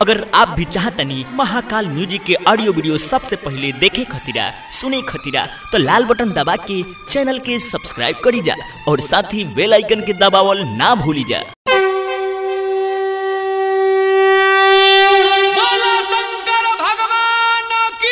अगर आप भी चाहतनी महाकाल म्यूजिक के ऑडियो वीडियो सबसे पहले देखे खतीरा सुने खतीरा तो लाल बटन दबा के चैनल के सब्सक्राइब करी जा और साथ ही बेल आइकन के दबावल ना भूली जा बोलो शंकर भगवान की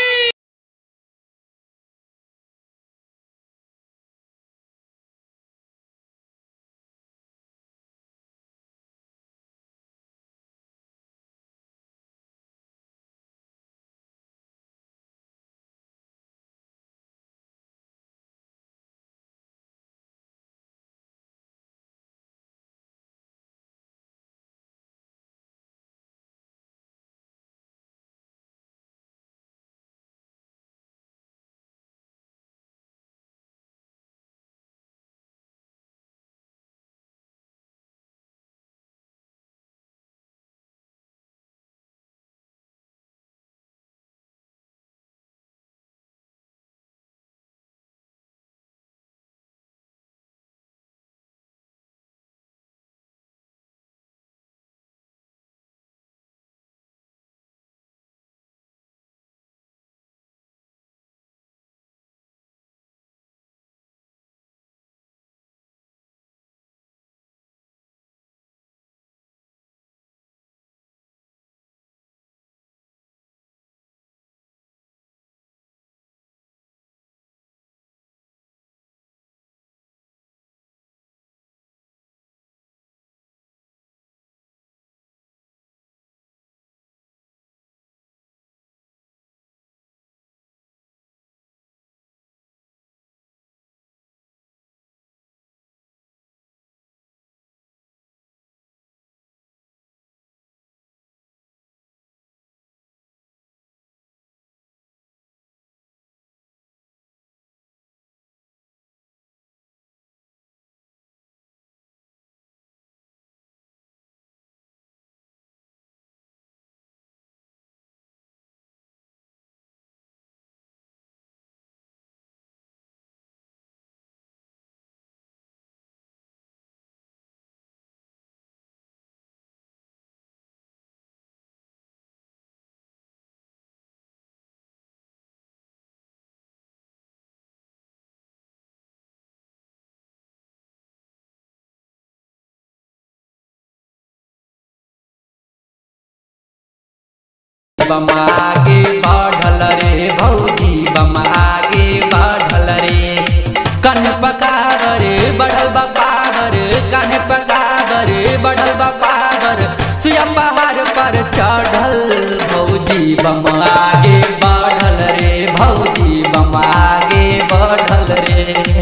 बम आगे बढ़ल रे भौजी बम आगे बढ़ल रे कन पकावर बढ़ल बा पावर कन पकावर बढ़ल बा पावर सुया पहाड़ पर चढ़ल भौजी बम आगे बढ़ल रे भौजी बम आगे बढ़ल रे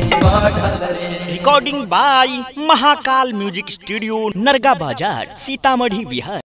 बढ़ल रे recording by Mahakal music studio Narga Bazar Sitamarhi Bihar